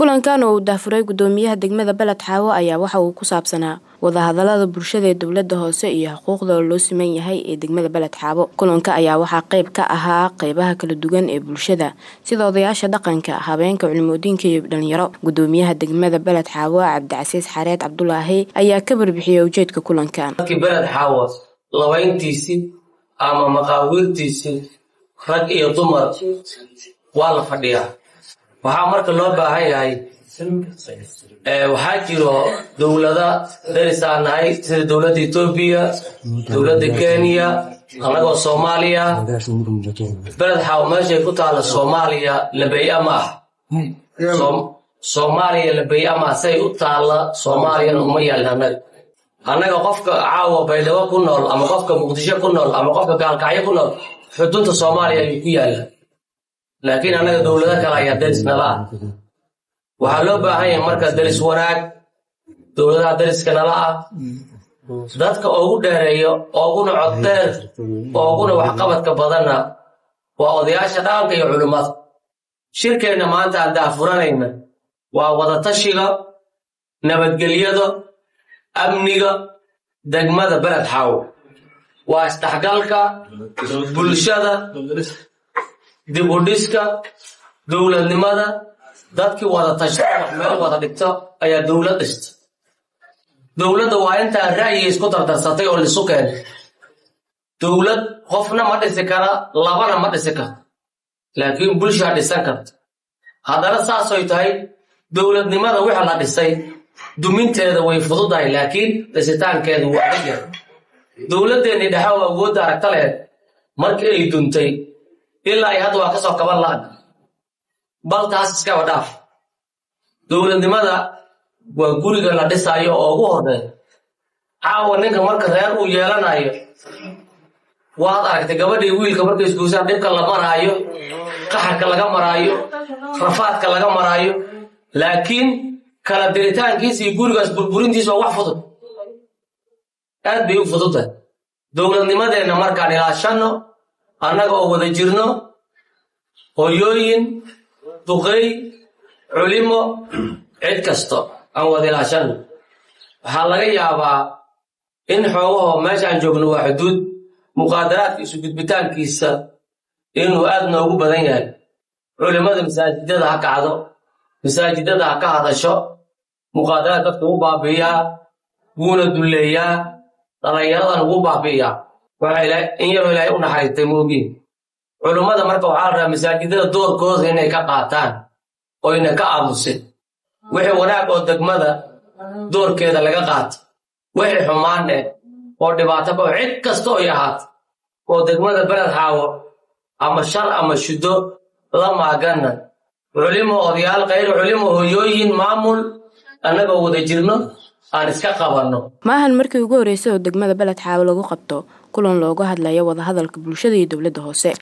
kulankan oo uu daahfuray gudoomiyaha degmada beled xaawo ayaa waxa uu ku saabsanaa wadahadalada bulshada ee dowlada hoose iyo xuquuqda loo siman yahay ee degmada beled xaawo kulanka ayaa waxaa qeyb ka ahaa qeybaha kala duwan ee bulshada sida odayaasha dhaqanka habeenka culimooyinka iyo dhalinyaro gudoomiyaha degmada beled xaawo cabdicasiis xareed cabdulaahi ayaa ka barbixiyay ujeedka kulankan dadkii beled xaawo labayntiisii ama maqaawiirtiisii rag iyo dumar waa la fadhiyaa waxaa marka loo baahan yahay waxaa jiro dowlada darisaan nahay sida dowladda etoobiya dowladda kenya annagoo soomaaliya beled xaawo meeshay ku taalla soomaaliya labey-a ma ah soomaaliya labey-a ma ah say u taalla soomaaliyana uma yaalin annaga annaga qofka caawa baydhabo ku nool ama qofka muqdisho ku nool ama qofka gaalkacyo ku nool xudunta soomaaliya ayuu ku yaallaa laakiin annaga dowlado kale ayaa daris nala ah waxaa loo baahan yahay marka daris wanaag dowladaha dariska nala ah dadka ugu dheereeyo ooguna coddeer ooguna waxqabadka badanna waa odayaasha dhaqanka iyo culimmada shirkeenna maanta aan daafuranayna waa wadatashiga nabadgelyada amniga degmada beled xaawo waa isdhexgalka bulshada dib u dhiska dowladnimada dadkii wada tashada wax meel wada dhigto ayaa dowlad dhista dowladda waa intaa ra'yiga isku dardarsatay oo lisu keenay dowlad qofna ma dhisi kara labana ma dhisi karto laakiin bulshaa dhisan karta haddana saasoy tahay dowladnimada wixii la dhisay duminteeda way fududahay laakiin dhisitaankeedu waa adyar dowladdeennii dhexe oo awoodda aragta lehed markii ay duntay ilaa ay hadda waa ka soo kaban la-ag bal taas iskaba dhaaf dowladnimada waa guriga la dhisaayo oo ugu horreeya caawa ninka marka reer uu yeelanayo waad aragtay gabadhii wiilka markay isguusaan dhibka la maraayo qaxarka laga maraayo rafaadka laga maraayo laakiin kala diritaankiisa iyo gurigaas burburintiisa waa wax fudud aad bay u fududtahay dowladnimadeenna markaan ilaashanno annaga oo wada jirno hoyooyin duqey culimo cid kasto aan wada ilaashanno waxaa laga yaabaa in xoogahoo meeshaan joogno waa xuduud muqaadaraadka isu gudbitaankiisa inuu aad noogu badan yahay culimmada masaajidada ha kacdo masaajidada ha ka hadasho muqaadaraad dadka ugu baabi'iyaa wuuna dulleeyaa dhallinyaradan ugu baabi'iyaa in yaroo ilaahay u naxariistay moogiin culummada marka waxaa la rabaa masaajidada doorkooda inay ka qaataan oyna ka aamusin wixii wanaag oo degmada doorkeeda laga qaato wixii xumaan eh oo dhibaato bao cid kasta oy ahaato oo degmada beled xaawo ama shar ama shuddo la maaganna culimo odayaal khayr culimo hoyooyin maamul annagoo wada jirno aan iska qabanno maahan markii ugu horreysay oo degmada beled xaawo lagu qabto kulan looga hadlayo wadahadalka bulshada iyo dowladda hoose